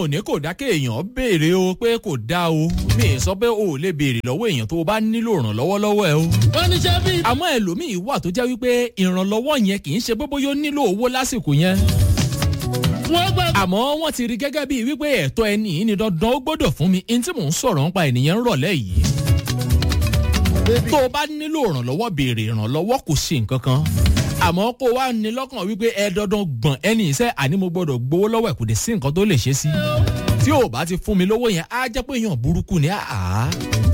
ò ní kò dá kéèyàn béèrè o pé kò dá o mi ì sọ pé o ò lè béèrè lọ́wọ́ èèyàn tó o bá nílò ìrànlọ́wọ́ lọ́wọ́ ẹ o. wọ́n ní ṣé bí. àmọ́ ẹlòmíì wà tó jẹ́ wípé ìrànlọ́wọ́ yẹn kì í ṣe pé bóyá ó nílò owó lásìkò yẹn. wọ́n gbà. àmọ́ wọ́n ti rí gẹ́gẹ́ bíi wípé ẹ̀tọ́ ẹni yìí ni dandan ó gbọ́dọ̀ fún mi ní tí mò ń sọ̀rọ̀ nípa ènìyàn ń rọ̀lẹ́ yìí. tó o bá nílò ìrànlọ́wọ́ béèrè ìrànlọ́wọ́ kò sí nǹkan kan àmọ́ kó wá ní lọ́kàn wípé ẹ dandan gbọ̀n ẹni iṣẹ́ àní mo gbọ́dọ̀ gbowó lọ́wọ́ ẹ̀ kò dé sí nǹkan tó lè ṣe sí tí ò bá ti fún mi lówó yẹn á jẹ́ pé èèyàn burúkú ni àá